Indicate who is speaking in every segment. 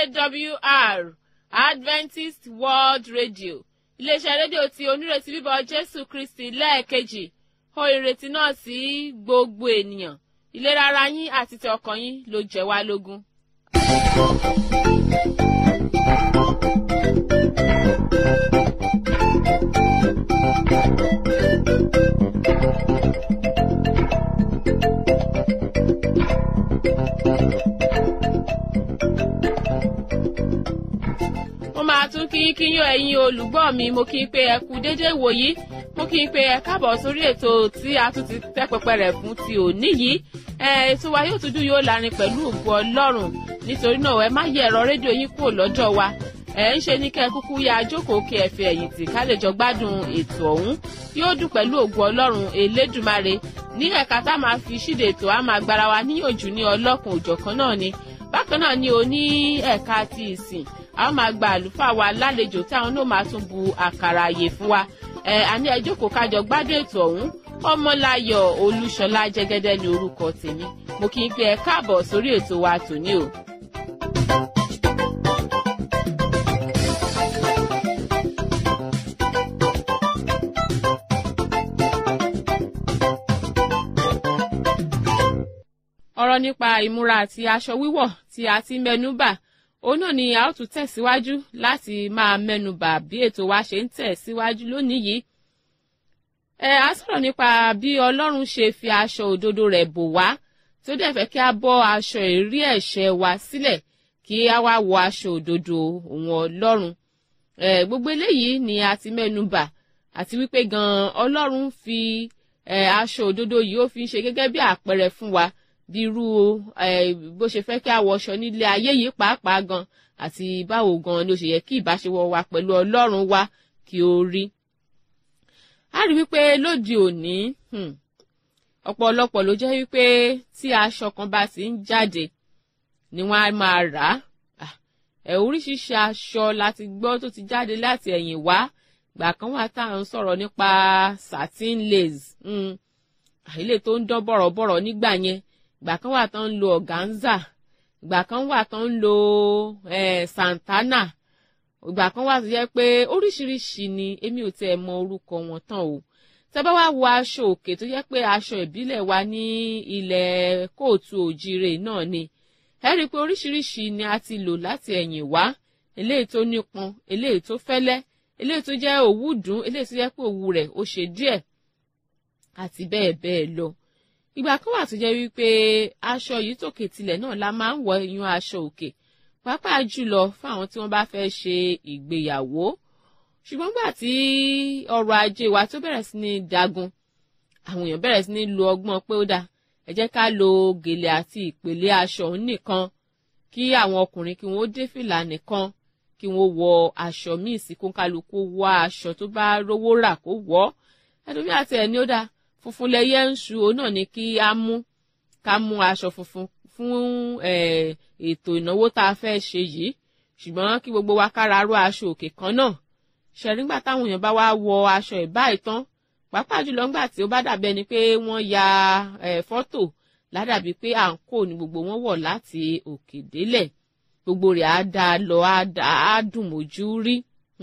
Speaker 1: awr adventist world radio iléeṣẹ́ rédíò tí onírètí bíbọ̀ jésù kristi lẹ́ẹ̀kejì ó ìrètí náà sí gbogbo ènìyàn ìlera ara yín àti ti ọkàn yín ló jẹ́ wá lógún. mo máa tún kí kí yín ẹ̀yin olùgbọ́ mi mo kí n pé ẹ kú déédé wòyí mo kí n pé ẹ káàbọ̀ sórí ètò tí a tún ti tẹ́ pẹpẹ rẹ̀ fún ti òní yìí ètò wa yóò tún dùn yóò lárin pẹ̀lú ògo ọlọ́run nítorí náà ẹ má yẹ ẹ̀rọ rédíò yín kúrò lọ́jọ́ wa ẹ ń ṣe ní kẹ́ ẹ kúkú ya jókòó kí ẹ fi ẹ̀yìn tì ká lè jọ gbádùn ètò ọ̀hún yóò dùn pẹ̀lú ògo ọlọ́run elédùmarè ní ẹ̀ka tá a máa fi ṣíde ètò a máa gbára wa níyànjú ní ọlọ́kùn òjọ̀kan náà ni bákan náà ni o ní ẹ̀ka ti ìsìn a máa gba àlùfáà wa lálejò tí àwọn náà máa tún bu àkàrà àyè fún wa ẹ àní ẹ jókòó kájọ gbádùn ètò ọ̀hún ọmọláyọ̀ olúṣọlá jẹ́gẹ́dẹ́ ní orúkọ tèmi mo kí n pé ẹ káàbọ̀ sórí ètò wa tòní o. ọ̀rọ̀ nípa ìmúra àti aṣọ wíwọ̀ tí a ti mẹ́nú bà òun náà ni a ó tún tẹ̀síwájú láti máa mẹ́nubà bí ètò wa ṣe ń tẹ̀síwájú lónìí yìí. ẹ á sọ̀rọ̀ nípa bí ọlọ́run ṣe fi aṣọ òdodo rẹ̀ bò wá tí ó dẹ̀ fẹ́ kí a bọ́ aṣọ ìrí ẹ̀ṣẹ̀ wa sílẹ̀ kí a wá wọ aṣọ òdodo òun ọlọ́run. ẹ gbogbo eléyìí ni a ti mẹ́nubà àti wípé gan-an ọlọ́run fi ẹ aṣọ òdodo yìí ó fi ń ṣe gẹ́gẹ́ bí àpẹẹrẹ fún wa bí irú bó ṣe fẹ́ kí a wọṣọ nílé ayé yìí pàápàá gan àti báwo gan ni ó ṣe yẹ kí ìbáṣepọ̀ wa pẹ̀lú ọlọ́run wa kí ó rí. a rí wípé lóde òní ọ̀pọ̀lọpọ̀ ló jẹ́ wípé tí aṣọ kan bá ti ń jáde ni wọ́n á máa rà á. ẹ̀ oríṣiríṣi aṣọ láti gbọ́ tó ti jáde láti ẹ̀yìn wá gbà kan wà tá à ń sọ̀rọ̀ nípa satin lace àìlè tó ń dán bọ̀rọ̀bọ̀rọ̀ nígbà yẹn ìgbà kan wà tán ń lo organza ìgbà kan wà tán ń lo eh, santana ìgbà kan wà tó yẹ pé oríṣiríṣi ni èmi ò tiẹ̀ mọ orúkọ wọn tán o tẹ́ bá wá wo aṣọ òkè tó yẹ pé aṣọ ìbílẹ̀ wa ní ilẹ̀ kóòtù òjire náà ni ẹ rí i pé oríṣiríṣi ni a ti lò láti ẹ̀yìn wá eléyìí tó nípọn eléyìí tó fẹ́lẹ́ eléyìí tó jẹ́ òwú dùn eléyìí tó jẹ́ pé òwú rẹ̀ ó ṣe díẹ̀ àti bẹ́ẹ̀ bẹ́ẹ̀ lọ ìgbà kan wà tó jẹ́ wípé aṣọ yìí tòkè tilẹ̀ náà la máa ń wọ iyún aṣọ òkè pàápàá jùlọ fún àwọn tí wọ́n bá fẹ́ ṣe ìgbéyàwó ṣùgbọ́n gbà tí ọrọ̀ ajé wa tó bẹ̀rẹ̀ sí ní dagun àwọn èèyàn bẹ̀rẹ̀ sí ní lo ọgbọ́n pé ó dáa ẹ jẹ́ ká lo gèlè àti ìpèlé aṣọ òun nìkan kí àwọn ọkùnrin kí wọ́n dé fìlà nìkan kí wọ́n wọ aṣọ míì sí kónkálukú wọ aṣọ tó bá rówó rà kó wọ̀ ẹlòmíà tiẹ̀ ní ó dáa funfun lẹyẹ ń ṣu òun náà ni kí á mú ká mú aṣọ funfun fún ètò ìnáwó tá a fẹ́ ṣe yìí ṣùgbọ́n kí gbogbo wa kára ró aṣọ òkè kan náà ṣẹ̀rígbà táwọn èèyàn bá wá wọ aṣọ ìbá ìtàn pàápàá jùlọ ńgbà tí ó bá dàbí ẹni pé wọ́n ya fọ́tò ládàbí pé à ń kó ni gbogbo wọn wọ̀ láti òkè délẹ̀ gbogbo rẹ̀ á dá a lọ á dùn mójú rí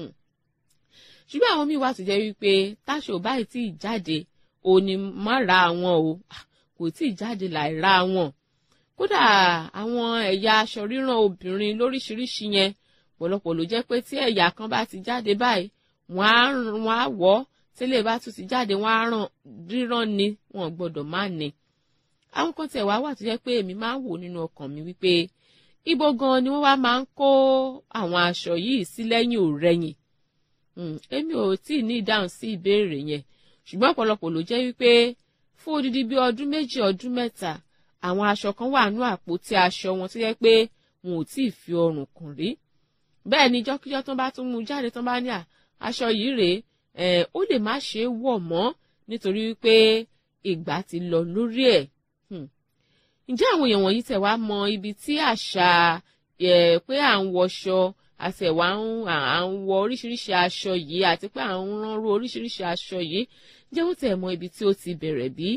Speaker 1: ṣùgbọ́n àwọn míì wá tó jẹ́ wípé táṣọ báyìí tí ì jáde ò ní má ra àwọn o kò tí ì jáde láì ra wọn kódà àwọn ẹ̀yà aṣọ ríran obìnrin lóríṣiríṣi yẹn pọ̀lọpọ̀ ló jẹ́ pé tí ẹ̀yà kan bá ti jáde báyìí wọ́n á wọ̀ ọ́ tẹ́lẹ̀ bá tún ti jáde wọ́n á ràn ríran ni wọ́n gbọ́dọ̀ má ní. àwọn kan tẹ̀ wá wà tó jẹ́ pé èmi máa ń wò nínú ọkàn mi wípé ibo gan ni wọ́n wá máa ń kó àwọn aṣọ yìí sí lẹ́yìn òrẹ́yìn èmi ò tí ì ní ìdáhùn sí ìbéèrè yẹn ṣùgbọ́n ọ̀pọ̀lọpọ̀ ló jẹ́ wípé fún odidi bíi ọdún méjì ọdún mẹ́ta àwọn aṣọ kan wà nú àpótí aṣọ wọn tó yẹ pé wọn ò tí ì fi ọrùn kùn rí bẹ́ẹ̀ ni jọ́kíjọ́ tó bá tún mú jáde tó bá ní aṣọ yìí rèé ó lè má ṣe é wọ̀ mọ́ nítorí wípé ìgbà ti lọ lórí ẹ̀ ǹjẹ́ àwọn èèyàn wọ̀nyí tẹ̀ wá mọ ibi tí àṣà pé à ń wọṣọ àti ẹ̀wà à ń wọ oríṣiríṣi aṣọ yìí àti pé à ń ránrú oríṣiríṣi aṣọ yìí jẹ́ wọ́n tẹ̀ mọ ibi tí ó ti bẹ̀rẹ̀ bí?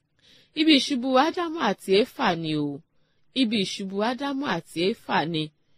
Speaker 1: ibi ìṣubú ádámù àti éfà ni o ibi ìṣubú ádámù àti éfà ni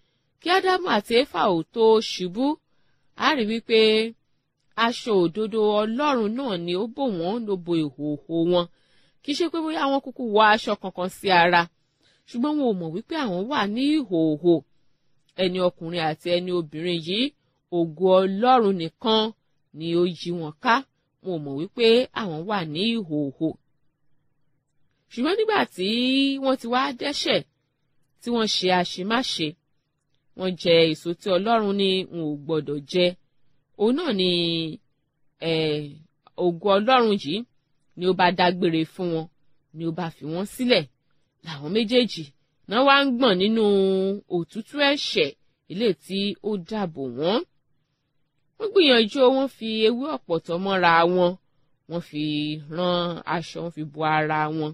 Speaker 1: kí ádámù àti éfà ò tó ṣubú a rí wípé aṣọ òdodo ọlọ́run náà ni ó bò wọ́n ló bo ìhòòhò wọn kì í ṣe pé bóyá wọn kúkú wọ aṣọ kankan sí ara ṣùgbọ́n wọn ò mọ̀ wípé àwọn wà ní ìhòòhò ẹni ọkùnrin àti ẹni obìnrin yìí ògo ọlọ́run nìkan ni ó yí wọn ká wọn ò mọ̀ wípé àwọn wà ní ìhòòhò ṣùgbọ́n nígbà tí wọ́n ti wá dẹ́ṣẹ̀ tí wọ́n ṣe àṣemáṣe wọ́n jẹ èso tí ọlọ́run ní wọn ò gbọ́dọ̀ jẹ òun náà ni ògo ọlọ́run yìí ni ó bá dágbére fún wọn ni ó bá fi wọ́n sílẹ̀ làwọn méjèèjì náà wá ń gbọ̀n nínú òtútù ẹ̀ṣẹ̀ ilé tí ó dàbò wọ́n wọ́n gbìyànjú wọ́n fi ewé ọ̀pọ̀tọ́ mọ́ra wọn wọ́n fi rán aṣọ wọ́n fi bo ara wọn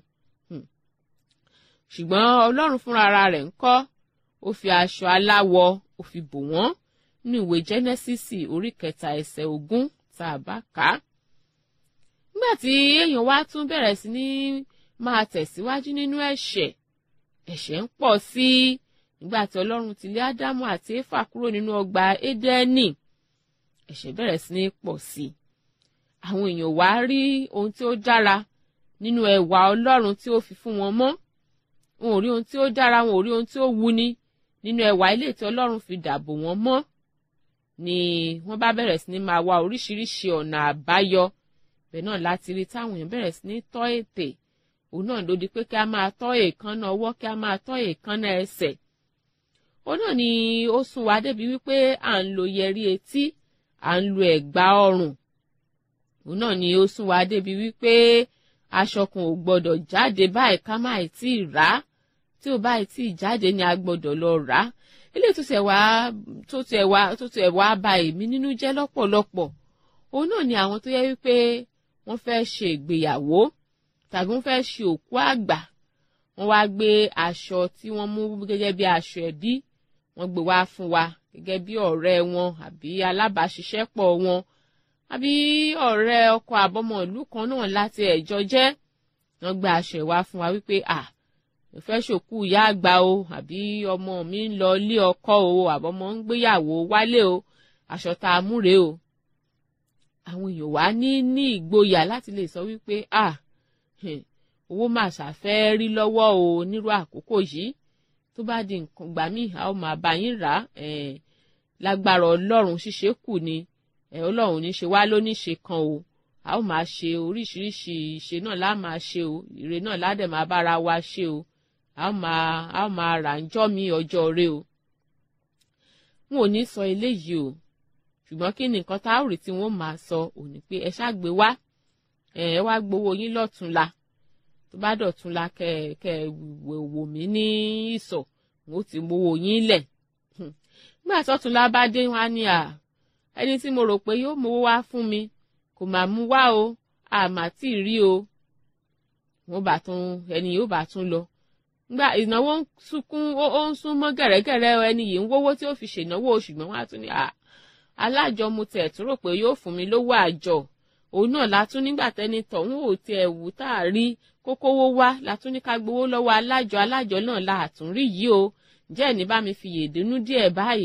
Speaker 1: ṣùgbọ́n ọlọ́run fúnra ara rẹ̀ ń kọ́ ó fi aṣọ aláwọ̀ ó fi bò wọ́n ní ìwé jẹ́nẹ́sísì orí kẹta ẹsẹ̀ ogún tá a bá kà á. nígbà tí èèyàn wá tún bẹ̀rẹ̀ sí ní máa tẹ̀síwájú nínú ẹ̀ṣẹ̀ ẹ̀ṣẹ̀ ń pọ̀ sí i nígbà tí ọlọ́run ti lé ádámù àti éfà kúrò nínú ọgbà édẹ́nì ẹ̀ṣẹ̀ bẹ̀rẹ̀ sí ní pọ̀ sí i. àwọn èèyàn wá rí ohun tí ó dára nínú ẹwà ọlọ́run tí ó fi fún wọn mọ́ wọn ò rí ohun tí ó dára wọn ò rí ohun tí ó wuni nínú ẹwà ilé tí ọlọ́run fi dàbò wọn mọ́ ni wọ́n bá bẹ̀rẹ̀ sí ní máa wá oríṣiríṣi ọ̀nà àbáyọ bẹ́ẹ̀ náà láti rí táwọn èèyàn bẹ̀rẹ̀ sí ní tọ́ ètè òun náà ló di pé kí a máa tọ́ èékánná ọwọ́ kí a máa tọ́ èékánná ẹsẹ̀ òun náà ni ó sún wa débi wípé à ń lo yẹrí etí à ń lo ẹ̀gbà ọrùn òun náà ni ó sún wa débi wípé aṣọ kan ò gbọdọ̀ jáde báyìí ká má tí ì rà á tí ò báyìí tí ì jáde ni a gbọdọ̀ lọ rà á ilé tó tẹ̀ wá tó tẹ̀ wá tó tẹ̀ wá ba èmi nínú jẹ́ lọ́pọ̀lọpọ̀ òun náà ni àwọn tó yẹ wípé wọ́n fẹ́ ṣe ìgbéyàwó tàbí wọ́n fẹ́ ṣe òkú àgbà wọ́n wá gbé aṣọ tí wọ́n mú gẹ́gẹ́ bí aṣọ ẹbí wọ́n gbé wá fún wa gẹ́gẹ́ bí ọ̀rẹ́ wọn àbí alábàáṣiṣẹ́pọ̀ wọn àbí ọ̀rẹ́ ọkọ àbọ̀mọ̀ ìlú kan náà láti ẹ̀jọ́ jẹ́ wọ́n gbé aṣọ ìwá fún wa wípé à ìfẹ́ ṣòkú ìyá àgbà o àbí ọmọ mi ń lọ ilé ọkọ o àbọ̀mọ̀ ń gbéyàwó wálé o aṣọ tá a múre o àwọn èèyàn wá ní ní ìgboyà láti lè sọ wípé à owó mà ṣàfẹ́ rí lọ́wọ́ o nírú àkókò yìí tó bá di nǹkan gbà mí a ó máa bá yín rà á lágbára ọlọ́run ṣíṣe kù ni ọlọ́run ní ṣe wá lóníṣe kan o a ó máa ṣe oríṣiríṣi ìṣe náà lá máa ṣe o ire náà ládẹ̀ máa bára wa ṣe o a ó máa a ó máa rà ń jọ́ mi ọjọ́ rẹ o. n ò ní sọ eléyìí o ṣùgbọ́n kí ni nǹkan tá a rí tí wọ́n máa sọ ò ní pé ẹ ṣáàgbé wá ẹ wá gbowó yín lọ́túnla tó bá dọ̀túnla kẹ kẹ wò mí ní ìsọ̀ n ó ti gbowó yín lẹ̀ nígbà tọ́túnla bá dé wá ní à ẹni tí mo rò pé yóò mówó wá fún mi kò máa mú wá o àmà tí ì rí o wọn bá tún ẹni yóò bá tún lọ gba ìnáwó ń sunkún ó ń sún mọ́ gẹ̀rẹ́gẹ̀rẹ́ ẹni yìí ń wówó tí ó fi ṣènáwó ṣùgbọ́n wọn á tún ní à alájọ mo tẹ̀ tún rò pé yóò fún mi lówó àjọ òun náà látún nígbà tẹ́ni tọ̀hún ò tiẹ̀ wù tá a rí kókówó wá látún ní ká gbowó lọ́wọ́ alájọ alájọ náà la àtúnrí yìí o ǹjẹ́ ẹ̀ ní bá mi fi yèdínú díẹ̀ báyìí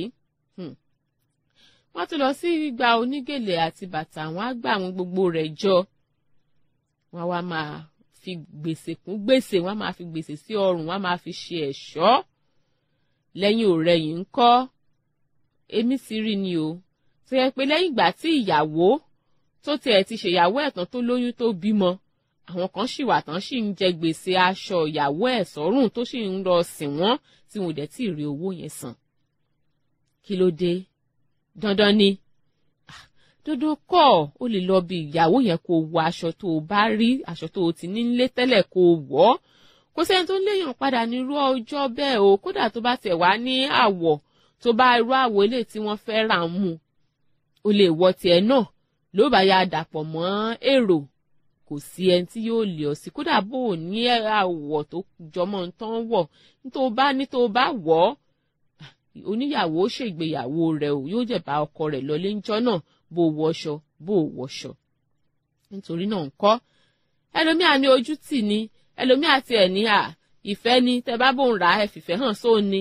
Speaker 1: wọ́n tún lọ sí gba onígèlè àti bàtà wọ́n á gbà àwọn gbogbo rẹ̀ jọ wọ́n wá máa fi gbèsè kún gbèsè wọ́n á máa fi gbèsè sí ọrùn wọ́n á máa fi ṣe ẹ̀ṣọ́ lẹ́yìn òrẹ́yìn ń kọ́ èmi sì rí ni o tó yẹ pé lẹ́yìn ìgbà tí ìyàwó tó tiẹ̀ ti ṣèyàwó ẹ̀tàn tó lóyún tó bímọ àwọn kan sì wà tán sì ń jẹ gbèsè aṣọ ìyàwó ẹ̀ sọ́rùn tó sì ń lọ sìn wọ́n tí wọn ò dẹ̀ tí ì rí owó yẹn san kí ló dé dandan ni dandan kọ́ ó lè lọ bí ìyàwó yẹn kó wọ aṣọ tó o bá rí aṣọ tó o ti ní nílé tẹ́lẹ̀ kó o wọ̀ ọ́ kò sẹ́ni tó léèyàn padà nírú ọjọ́ bẹ́ẹ̀ o kódà tó bá tẹ̀ wá ní àwọ̀ tó bá irú àwọ̀ ilé tí wọ́n fẹ́ rà ń mu o lè wọ tiẹ̀ náà ló bá ya dàpọ̀ mọ́ èrò kò sí ẹni tí yóò lè ọ sí kódà bó o ní àwọ̀ tó jọmọ́ ń tán wọ̀ ní tó bá ní tó bá wọ̀ ọ́ oníyàwó ṣègbéyàwó rẹ̀ o yóò jẹ̀bá ọkọ rẹ̀ lọlé ńjọ́ náà bó wọṣọ bó wọṣọ nítorí náà ńkọ́ ẹlòmíà ní ojú tì ní ẹlòmíà tiẹ̀ ní à ìfẹ́ ni tẹ bá bòun rà ẹ fìfẹ́ hàn sóun ni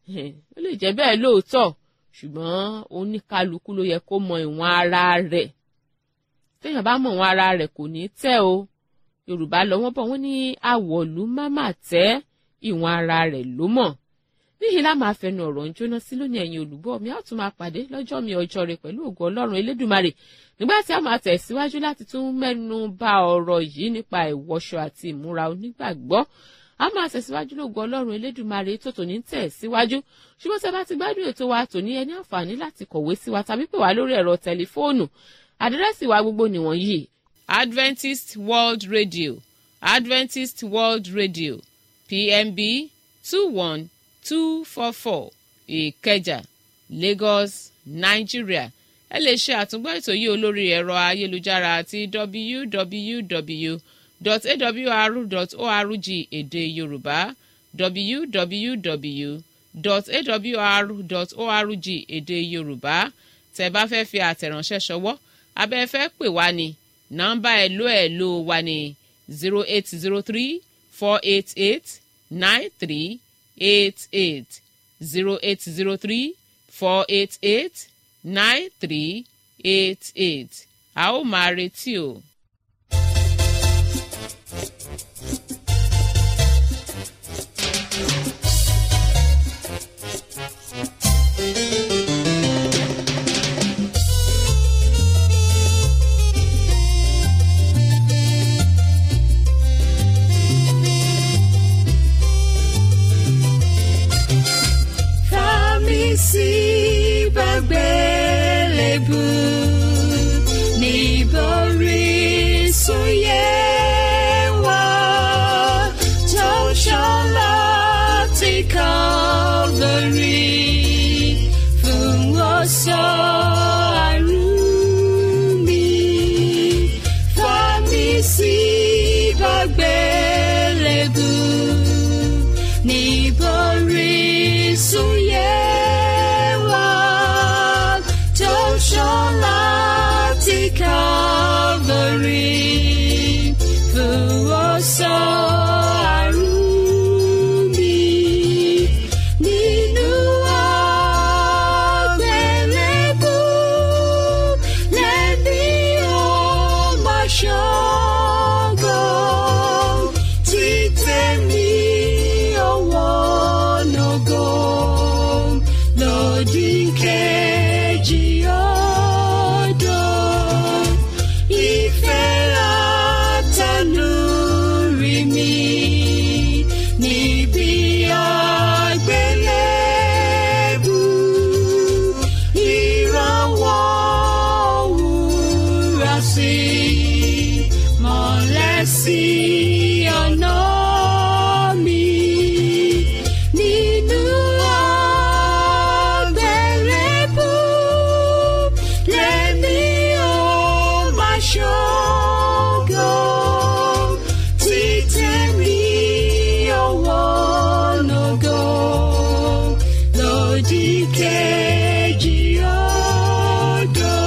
Speaker 1: ó lè jẹ́ bẹ́ẹ̀ lóòótọ́ ṣùgbọ́n oníkálukú ló yẹ kó mọ ìwọ̀n ara rẹ̀ téèyàn bá mọ ìwọ̀n ara rẹ̀ kò ní tẹ́ o yorùbá lọ wọ́n bọ̀ wọ́n ní àwọ̀lú máma tẹ́ ìwọ̀n ara rẹ̀ ló mọ̀ níyì lá máa fẹnu ọ̀rọ̀ ń jóná sí lónìí ẹ̀yin olùgbọ́ mi á tún máa pàdé lọ́jọ́ mi ọjọ́ rẹ̀ pẹ̀lú ògo ọlọ́run elédùmarè nígbà tí a máa tẹ̀síwájú láti tún mẹ́nu bà ọ̀rọ̀ yìí nípa ìwọṣọ àti ìmúra onígbàgbọ́ a máa tẹ̀síwájú lógo ọlọ́run elédùmarè tó tòní ń tẹ̀síwájú ṣùgbọ́n tí a bá ti gbádùn ètò wa tòní ẹni àǹfààní láti kọ̀wé sí wa tàbí pè wá lórí ẹ̀rọ tẹlifóònù àdírẹ́sì wa gbogbo nìwọ̀nyí. Adventist World Radio Adventist World Radio PMB two one two four four Ìkẹjà Lagos Nigeria ẹ lè ṣe àtúngbọ́ ètò yìí olórí ẹ̀rọ ayélujára àti www.awr.org èdè Yorùbá www.awr.org èdè Yorùbá tẹ́ bá fẹ́ fi àtẹ̀ránṣẹ́ ṣọwọ́ abẹ́ fẹ́ pè wá ní nọ́mbà ẹ̀lò ẹ̀lò wa ní zero eight zero three four eight eight nine three eight eight zero eight zero three four eight eight nine three eight eight a ó máa retí o.
Speaker 2: sí gbàgbélébù níborí sóyè wá tó ṣọlá ti Calvary fún ọ̀sọ́ àrùn mi fàmí sí gbàgbélébù níborí sóyè. Calvary fún ọ̀sọ́ àrùn mi nínú àgbélébù lẹ́ni ó máa ṣọ́gọ́ títẹ̀ mí ọwọ́ nàgọ́ lòdì kejì ọ̀dọ́. Ìfẹ́ àtẹnuri mi níbi àgbélébù ìrànwọ́ òwúrọ̀ sí mọ́lẹ̀ sí ọ̀nà mi nínú àgbélébù lẹ́ni ó máa ṣọ́gọ́ títẹ̀ mí ọwọ́ nàgọ́ lòdì kejì ọ̀dọ́.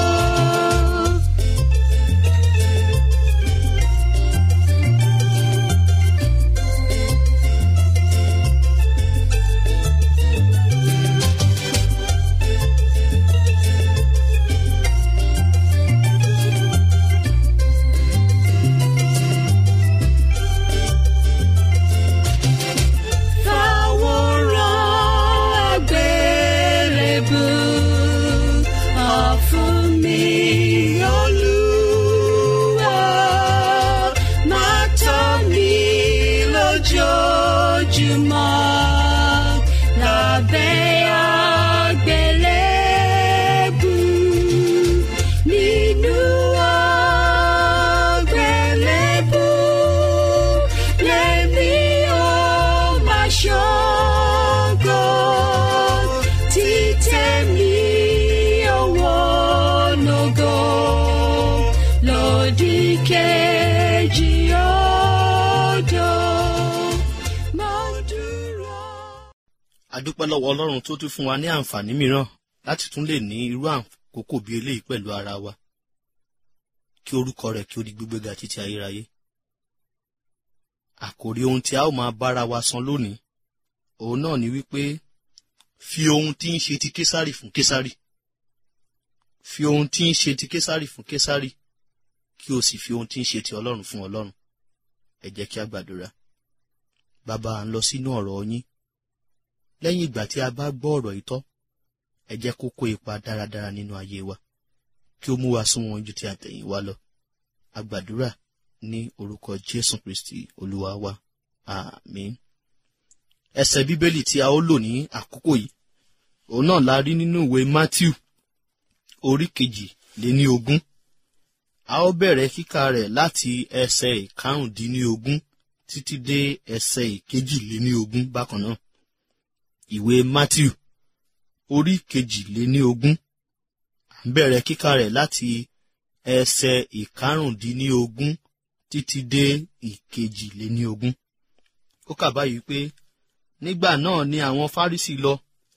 Speaker 2: Fàwòrán àgbélébù ọ̀fun mi Olúwa máa tọ́ mi lójoojúmọ́ lábẹ́ àgbélébù nínú àgbélébù lèmi ó máa ṣọ́gọ́ títẹ̀ mí ọwọ́ nàgọ́ lòdì kejì ọ̀dọ́ máa dúró.
Speaker 3: a dúpẹ́ lọ́wọ́ ọlọ́run tó tún fún wa ní àǹfààní mìíràn láti tún lè ní irú àkókò bíi eléyìí pẹ̀lú ara wa kí orúkọ rẹ̀ kí ó di gbígbéga títí ayérayé àkòrí ohun tí a ó máa bára wa sọ lónìí òun náà ni wípé fi ohun tí ń ṣe ti késárì fún késárì fi ohun tí ń ṣe ti késárì fún késárì kí o sì fi ohun tí ń ṣe ti ọlọ́run fún ọlọ́run ẹ jẹ́ kí a gbàdúrà bàbá à ń lọ sínú ọ̀rọ̀ yín lẹ́yìn ìgbà tí a bá gbọ́ ọ̀rọ̀ yìí tọ́ ẹ jẹ́ kó kó ipa dáradára nínú ayé wa kí ó mú wa súnmọ́ ju ti àtẹ̀yìnwá lọ a gbàdúrà ní orúkọ jésù kristi olúwa wa àmín ẹsẹ̀ bíbélì tí a ó lò ní àkókò yìí òun náà la rí nínú ìwé matthew orí kejì lé ní ogún a ó bẹ̀rẹ̀ kíkà rẹ̀ láti ẹsẹ̀ ìkarùndínlógún títí dé ẹsẹ̀ ìkejìléníogún bákan náà ìwé matthew orí kejìléníogún à ń bẹ̀rẹ̀ kíkà rẹ̀ láti ẹsẹ̀ ìkarùndínlógún títí dé ìkejìléníogún ó kà báyìí pé nígbà náà ni àwọn fárísì lọ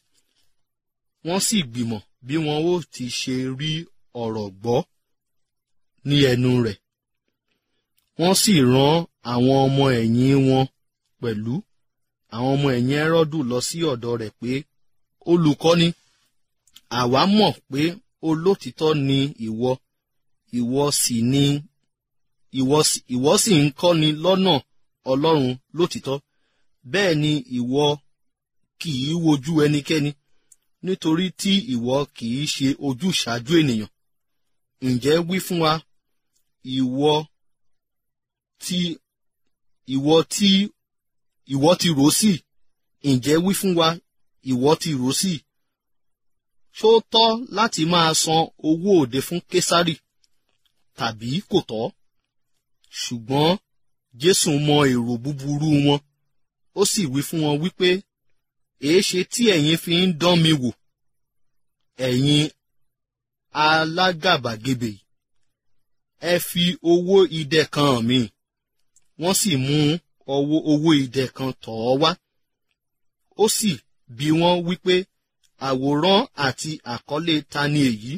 Speaker 3: wọ́n sì gbìmọ̀ bí wọn ó ti ṣe rí ọ̀rọ̀ gbọ́ ní ẹnu rẹ̀ wọ́n sì rán àwọn ọmọ ẹ̀yìn wọn pẹ̀lú àwọn ọmọ ẹ̀yìn ẹrọ́dù lọ sí ọ̀dọ̀ rẹ̀ pé olùkọ́ni àwa mọ̀ pé olótìtọ́ ni ìwọ ìwọ sì ni ìwọ sì- ìwọ sì ń kọ́ni lọ́nà ọlọ́run lótìtọ́ bẹ́ẹ̀ ni ìwọ kì í wojú ẹnikẹ́ni nítorí tí ìwọ kì í ṣe ojúṣàájú ènìyàn ǹjẹ́ wí fún wa ìwọ tí ìwọ tí ìwọ ti rò sí ǹjẹ́ wí fún wa ìwọ ti rò sí ṣó tọ́ láti máa san owó òde fún késárì tàbí kò tọ́ ṣùgbọ́n jésù mọ èrò búburú wọn ó sì wí fún wọn wípé èéṣe tí ẹ̀yin fi ń dán mi wò ẹ̀yin alágàbàgebè yìí ẹ fi owó idẹ kan hàn mí wọ́n sì mú ọwọ́ owó idẹ kan tọ̀ ọ́ wá ó sì bi wọ́n wípé àwòrán àti àkọlé ta ni èyí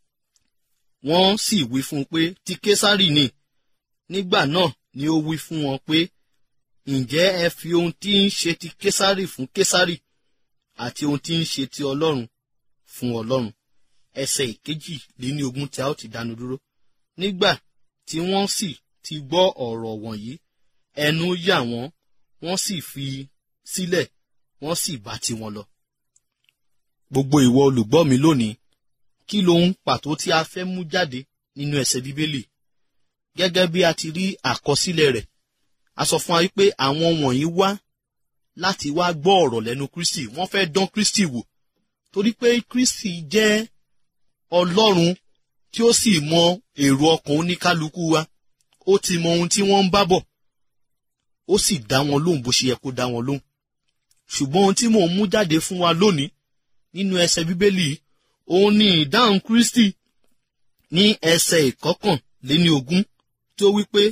Speaker 3: wọ́n sì wí fún un pé ti késárì ni nígbà náà ni ó wí fún wọn pé ǹjẹ́ ẹ fi ohun tí ń ṣe ti késárì fún késárì àti ohun tí ń ṣe ti ọlọ́run fún ọlọ́run ẹsẹ̀ ìkejì lé ní ogún tí a ó ti dánu dúró nígbà tí wọ́n sì ti gbọ́ ọ̀rọ̀ wọ̀nyí ẹnu yà wọ́n wọ́n sì fi sílẹ̀ wọ́n sì bá tiwọn lọ. gbogbo ìwọ olùgbọ́ mi lónìí kí lohun pàtó tí a fẹ́ mú jáde nínú ẹsẹ̀ bíbélì gẹ́gẹ́ bí a ti rí àkọsílẹ̀ rẹ̀ a sọ fún wa wípé àwọn wọ̀nyí wá láti wá gbọ́ ọ̀rọ̀ lẹ́nu kristi wọ́n fẹ́ dán kristi wò torí pé kristi jẹ́ ọlọ́run tí ó sì mọ èrò ọkàn oníkálukú wa ó ti mọ ohun tí wọ́n ń bá bọ̀ ó sì dá wọn lóhùn bó ṣe yẹ kó dá wọn lóhùn ṣùgbọ́n ohun tí mò ń mú jáde fún wa lónìí nínú ẹsẹ̀ bíbélì yìí, òun ni ìdáhùn kristi ní ẹsẹ̀ ìkọkànléní ogún tó wí pé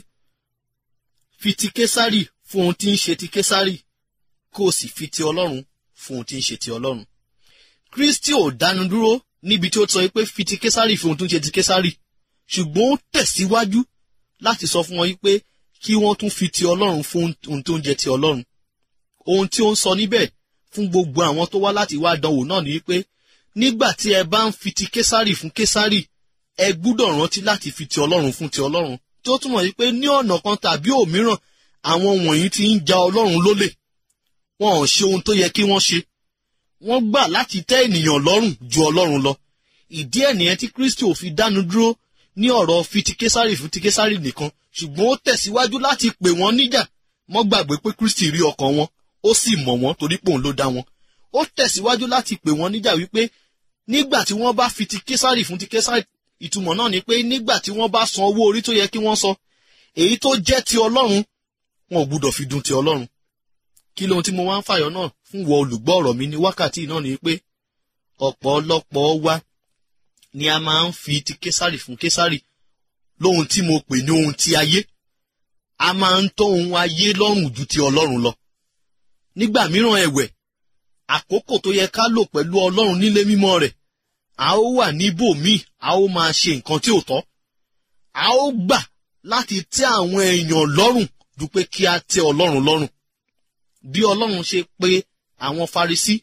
Speaker 3: fi ti késárì fún ohun tí ń ṣe ti késárì kó o sì fi ti ọlọ́run fún ohun tí ń ṣe ti ọlọ́run kristi ò dánu dúró níbi tí ó sọ pé fi ti késárì fún ohun tó ń ṣe ti késárì ṣùgbọ́n ó tẹ̀síwájú láti sọ fún wọn yí pé kí wọ́n tún fi ti ọlọ́run fún ohun tó ń jẹ ti ọlọ́run ohun tí ó ń sọ níbẹ̀ fún gbogbo àwọn tó wá láti wá dánwò náà ni pé nígbà tí ẹ bá ń fi ti késárì fún késárì ẹ gbúdọ̀ rántí láti fi ti ọlọ́run fún ti ọlọ́run tí ó túmọ̀ sí pé ní ọ̀nà kan tàbí òmíràn àwọn wọ̀nyí ti ń ja ọlọ́run lólè wọn ò ṣe ohun tó yẹ kí wọ́n ṣe wọ́n gbà láti tẹ́ ènìyàn lọ́rùn ju ọlọ́run lọ ìdí ẹ̀ nìyẹn tí kristi ò fi dánu dúró ní ọ̀rọ̀ fi ti késárì fún ti késárì nìkan ṣùgbọ́n ó tẹ̀síwájú láti pè wọ́n níjà mọ́ gbàgbé pé kristi rí ọkàn wọn ó sì mọ̀ wọ́n torí pé òun ló dá wọn ó tẹ̀síwájú láti pè wọ́n níjà wípé nígbà tí wọ́n bá fi ti késárì fún ti késárì ìtumọ̀ náà ni pé nígbà tí wọ́n bá san owó orí tó yẹ kí wọ́n san èyí tó jẹ́ ti ọlọ́run wọn ò gbúdọ̀ fi dun ti ọlọ́run kí lóhun tí mo wá ń fàyọ náà fún wọ olùgbọ́ ọ̀rọ̀ mi ní wákàtí náà ni pé ọ̀pọ̀lọpọ̀ wa ni a máa ń fi ti késárì fún késárì lóhun tí mo pè ní ohun ti ayé a máa ń tọ́ ohun ayé lọ́rùn ju ti ọlọ́run lọ nígbà mìíràn ẹ̀wẹ̀ àkókò tó yẹ ká lò pẹ̀lú ọlọ́run nílé mímọ́ rẹ̀ a ó wà níbòmíì a ó máa ṣe nǹkan tí ò tọ́ a ó gbà láti tẹ́ àwọn èèyàn lọ́rùn ju pé kí a tẹ́ ọlọ́run lọ́rùn bí ọlọ́run ṣe pé àwọn farisí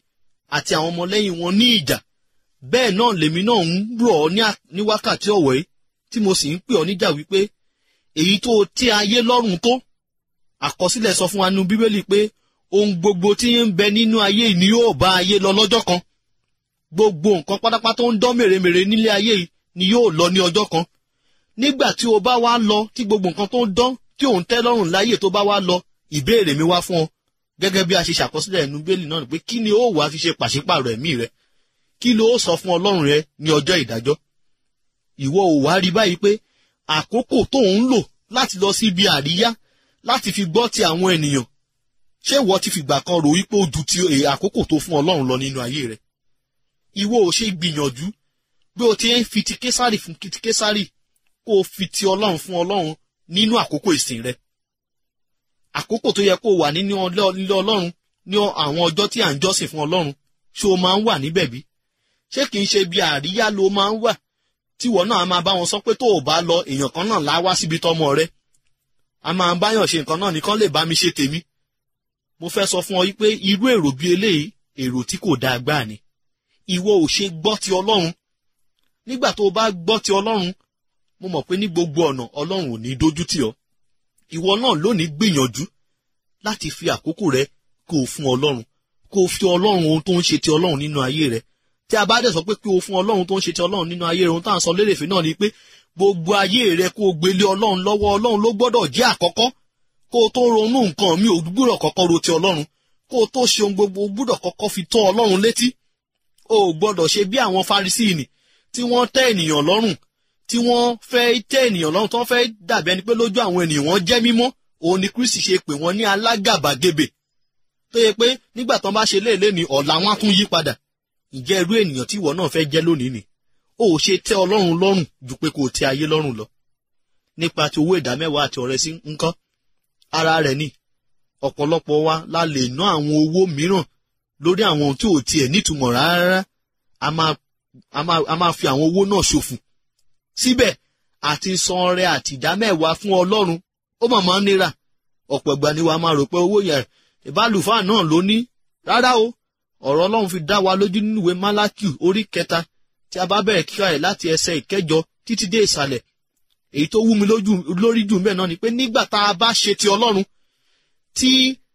Speaker 3: àti àwọn ọmọlẹ́yìn wọn ní ìjà bẹ́ẹ̀ náà lèmi náà ń rọ̀ ọ́ ní à- ní wákàtí ọ̀wọ́ yìí tí mo sì ń pè ọ́ níjà wípé èyí tó tí ayé lọ́rùn tó àkọsílẹ̀ sọ fún wa nínú bíbélì pé ohun gbogbo tí ń bẹ nínú ayé yìí ni yóò bá ayé lọ lọ́jọ́ kan gbogbo nǹkan pátápátá tó ń dán mèremère nílé ayé yìí ni yóò lọ ní ọjọ́ kan nígbà tí o bá wá lọ tí gbogbo nǹkan tó ń dán tí òun tẹ́ lọ́rùn láyè tó bá wá lọ ìbéèrè mi wá fún ọ gẹ́gẹ́ bí a ṣe ṣàkọsílẹ̀ ẹnu bíbélì náà ni pé kí ni ó wàá fi ṣe pàṣípàrọ̀ ẹ̀mí rẹ kí ló sọ fún ọlọ́run rẹ ní ọjọ́ ìdájọ́ ìwọ ò wá rí báyìí pé àkókò tó ń lò láti lọ sí ibi àríyá láti fi gbọ́ ti àwọn ènìyàn ṣé ìwọ ti fìgbà kan rò wípé ó ju ti èè àkókò tó fún ọlọ́run lọ nínú ayé rẹ ìwọ ò ṣe gbìyànjú bí o ti ń fi ti késàrì fún ti késàrì kó o fi ti ọlọ́run fún ọlọ́run nínú àkókò ìsìn rẹ àkókò tó yẹ kó o wà nínú ọlọ́- ilé ọlọ́run ní àwọn ọjọ́ tí à ń jọ́sìn fún ọlọ́run ṣé o máa ń wà níbẹ̀ bí ṣé kìí ṣe bí àríyá ló máa ń wà tíwọ náà a máa bá wọn sọ pé tó o bá lọ èèyàn kan náà lá wá síbi tọmọ rẹ a máa báyàn ṣe nǹkan náà nìkan lè bá mi ṣe tèmi mo fẹ́ sọ fún ọ yí pé irú èrò bíi eléyìí èrò tí kò dáa gbáà ni ìwọ ò ṣe gbọ́ ti ọlọ́run nígbà tó o bá gbọ́ ti ọlọ́run mo mọ̀ pé ní gbogbo ọ̀nà ọlọ́run ò ní dójú tì ọ́ ìwọ náà lónìí gbìyànjú láti fi àkókò rẹ kó o fún ọlọ́run kó o fi ọlọ́run ohun tó ń ṣe ti ọlọ́run nínú ayé rẹ tí a bá dẹ̀ sọ pé kí o fún ọlọ́run tó ń ṣe ti ọlọ́run nínú ayé rẹ ohun tá à ń sọ lérèfé náà ni pé gbogbo ayé rẹ kó o gbélé ọlọ́run lọ́wọ́ ọlọ́run ló gbọ́dọ̀ jẹ́ àkọ́kọ́ kó o tó ronú nǹkan mi ò gbúdọ̀ kọ́kọ́ ro ti ọlọ́run kó o tó ṣe ohun gbogbo o gbúdọ̀ kọ́kọ́ fi tọ́ ọlọ́run létí o ò gbọ́dọ̀ ṣe bí àwọn farisíìnì tí wọ́n tẹ́ ènìyàn lọ́rùn tí wọ́n fẹ́ tẹ́ ènìyàn lọ́rùn tí wọ́n fẹ́ dàbí ẹni pé lójú àwọn ènìyàn wọn jẹ́ mímọ́ òun ni kristi ṣe pè wọ́n ní alágàbàgebè tó yẹ pé nígbà tán bá ṣe léèlé ní ọ̀la wọn á tún yí padà ǹjẹ́ irú ènìyàn tí ìwọ náà fẹ́ jẹ́ lónìí ni ó ò ṣe tẹ́ ọlọ́run lọ́rùn ju pé kò tẹ́ ayé lọ́rùn lọ nípa ti owó ìdámẹ́wàá àti ọrẹ sí ńkọ́ ara rẹ̀ ni ọ̀pọ̀lọpọ̀ wa la lè ná àwọn owó mìíràn lórí àwọn ohun tí ò tiẹ̀ nítumọ̀ rárá a máa a máa a máa fi àwọn owó náà ṣòfò síbẹ̀ àti san ọrẹ àti ìdámẹ́wàá fún ọlọ́run ó mà máa ń nira ọ̀pọ̀ ìgbà ni wàá máa rò pé owó yẹn ìbálùfáà náà ló ní rárá o ọ̀rọ̀ ọlọ́run fi dá wa lójú nínú ìwé málákìú orí kẹta tí a bá bẹ̀rẹ̀ kíkà rẹ̀ láti ẹsẹ̀ ìkẹjọ títí dé ìsàlẹ̀ èyí tó wú mi lójú lórí jù mẹ́ẹ̀ náà ni pé nígbà tá a bá ṣe ti ọlọ́run tí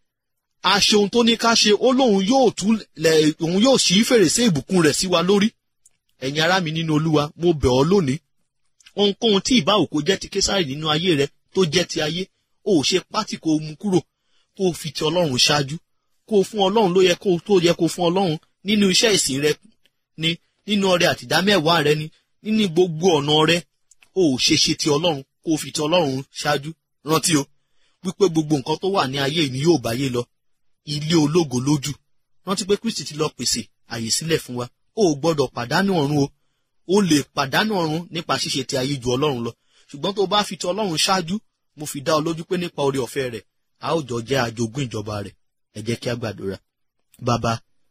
Speaker 3: a ṣe ohun tó ní ká ṣe ó lóun yóò tú lẹ̀ òun yóò ṣí fèrèsé ìbùkún rẹ̀ sí wa lórí ẹ̀yin ará mi nínú olúwa mo bẹ̀ ọ́ lónìí ohunkóhun tí ìbá òkò jẹ́ ti késàrì nínú ayé rẹ tó jẹ́ ti ayé ó ṣe pátì kó o mú kúrò kó o fi ti ọlọ́run ṣáájú kó o fún ọlọ́run ló yẹ kó o tó yẹ kó o fún ọlọ́run nínú iṣẹ́ ìsìn rẹ ni nínú ọrẹ àtìdámẹ́wàá rẹ ni nínú gbogbo ọ̀nà rẹ ó ṣe ṣe ti ọlọ́run kó o fi ti ọlọ́run ṣáájú rántí o wípé gbogbo nǹkan tó wà ní ayé yìí ni yóò báyé lọ ilé ológo lójú rántí pé kristi ti lọ pèsè àyè sílẹ̀ fún wa ó gbọ́dọ̀ pàdánù ọ̀run o ó lè pàdánù ọ̀run nípa ṣíṣe ti ayé ju ọlọ́run lọ ṣùgbọ́n tó bá fi ti ọlọ́run ṣáájú mo fi dá ọ lójú pé nípa oore ọ̀fẹ́ rẹ̀ a ó jọ jẹ́ àjogún ìjọba rẹ̀ ẹ jẹ́ kí a gbàdúrà bàbá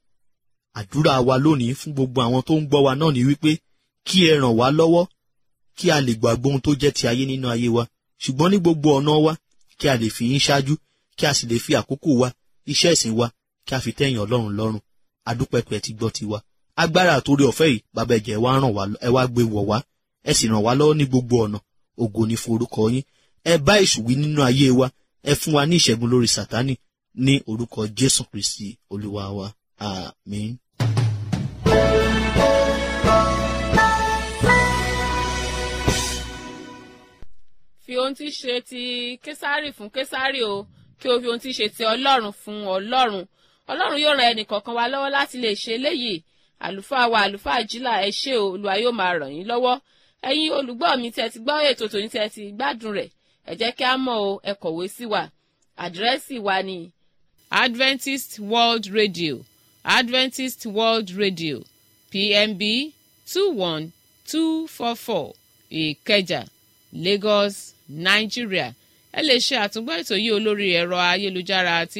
Speaker 3: àdúrà wa lónìí fún gbogbo àwọn tó ń gbọ́ wa náà ni wípé kí ẹ ràn wá lọ́wọ́ kí a lè gbàgbọ́ ohun tó jẹ́ ti ayé nínú ayé wa ṣùgbọ́n ní gbogbo ọ̀nà wa kí a lè fi yín ṣáájú kí a sì lè fi àkókò wa iṣẹ́ ìsìn wa kí a fi tẹ́yìn ọlọ́run lọ́rùn adúpẹ́pẹ́ ti gbọ́ tiwa agbára àtòrí ọ̀fẹ́ yìí bàbá ẹ̀jẹ̀ wa ràn wá ẹ wá gbé wọ̀ wá ẹ sì ràn wá lọ́wọ́ ní gbogbo ọ̀nà ògo ní forúkọ yín ẹ bá èṣù wí nínú ayé wa ẹ fún wa ní ìṣẹ́gun lórí sátánì ní orúkọ jésù kristi olúwa wa àmín.
Speaker 1: fi ohun tí ṣe ti késárì fún késárì o kí o fi ohun tí ṣe ti ọlọ́run fún ọlọ́run ọlọ́run yóò ran ẹnìkọ̀ọ̀kan wa lọ́wọ́ láti lè ṣe eléyìí àlùfáà wa àlùfáà jílà ẹ ṣé o olúwa yóò máa ràn yín lọ́wọ́ ẹ̀yin olùgbọ́ mi tẹ́ ti gbọ́ ètò tòní tẹ́ ti gbádùn rẹ̀ ẹ jẹ́ kí a mọ̀ o ẹ kọ̀wé sí wa àdírẹ́sì wa ni adventist world radio adventist world radio pmb two one two four four ìkẹjà lagos nigeria ẹ lè ṣe àtúngbọ́ ètò yìí olórí ẹ̀rọ ayélujára àti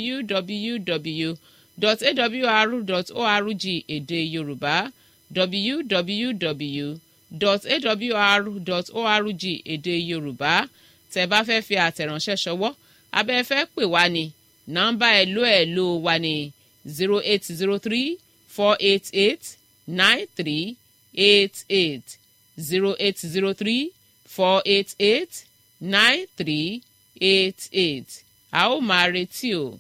Speaker 1: www.awr.org èdè yorùbá www.awr.org èdè yorùbá tẹ́ bá fẹ́ fi àtẹ̀ránṣẹ́ ṣọwọ́ abẹ́ fẹ́ pè wá ní nọ́mbà ẹ̀lò ẹ̀lò wa ní zero eight zero three four eight eight nine three eight eight zero eight zero three four eight eight nine three eight eight a ó máa retí o.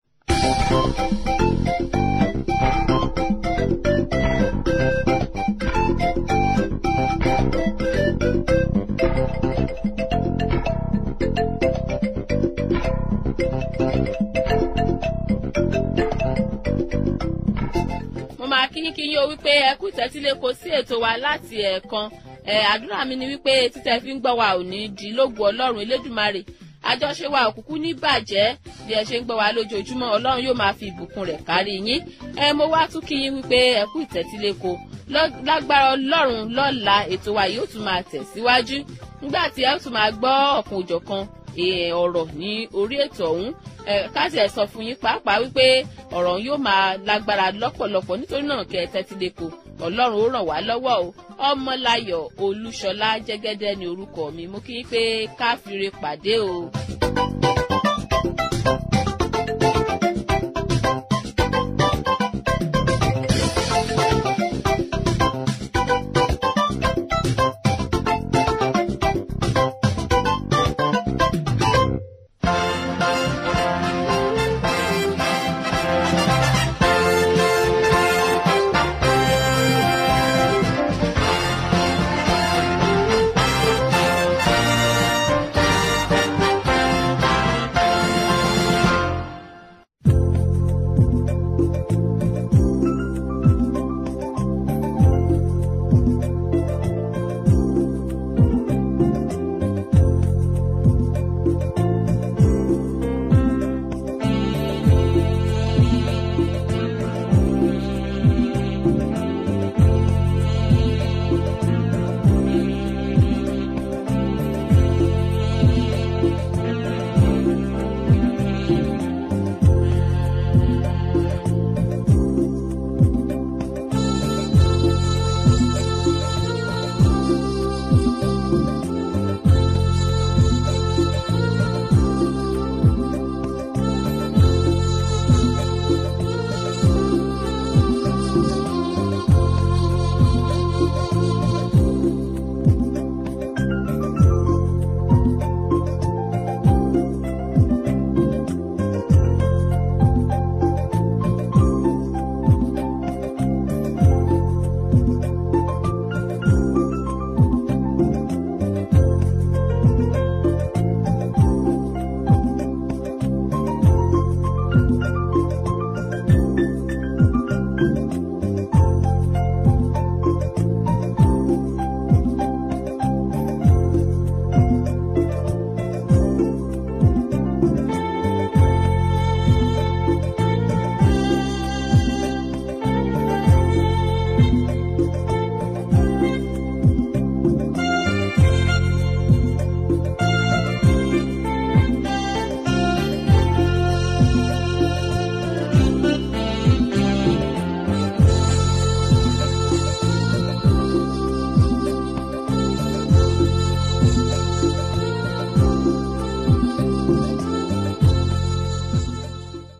Speaker 1: mo máa kí yín kí yín o wípé ẹ kú ìtẹ́tílé kò sí ètò wa láti ẹ̀ẹ̀kan ẹ àdúrà mi ni wípé títẹ̀ fi ń gbọ́ wa ò ní di lógo ọlọ́run elédùmarè àjọṣe wa òkùnkùn ní bàjẹ́ bí ẹ ṣe ń gbọ́ wa lójoojúmọ́ ọlọ́run yóò máa fi ìbùkún rẹ̀ kárí yín ẹ mo wá tún kí yín wípé ẹ kú ìtẹ́tílé kò lágbára ọlọ́run lọ́la ètò wa yóò tún máa tẹ̀síwájú nígbà tí ẹ tún máa gbọ́ ọ̀kan òjọ̀kan ọ̀rọ̀ ní orí ètò ọ̀hún káàtì ẹ̀ sọ fún yín pàápàá wípé ọ̀rọ̀ yóò máa lágbára lọ́pọ̀lọpọ̀ nítorí náà kẹ́ ẹ tẹ́tí lẹ́kọ̀ọ́ ọlọ́run ó ràn wá lọ́wọ́ o ọmọláyọ̀ olúṣọlá jẹ́gẹ́dẹ́ ni orúkọ mi mo kí yín pé káfíńre pàdé o.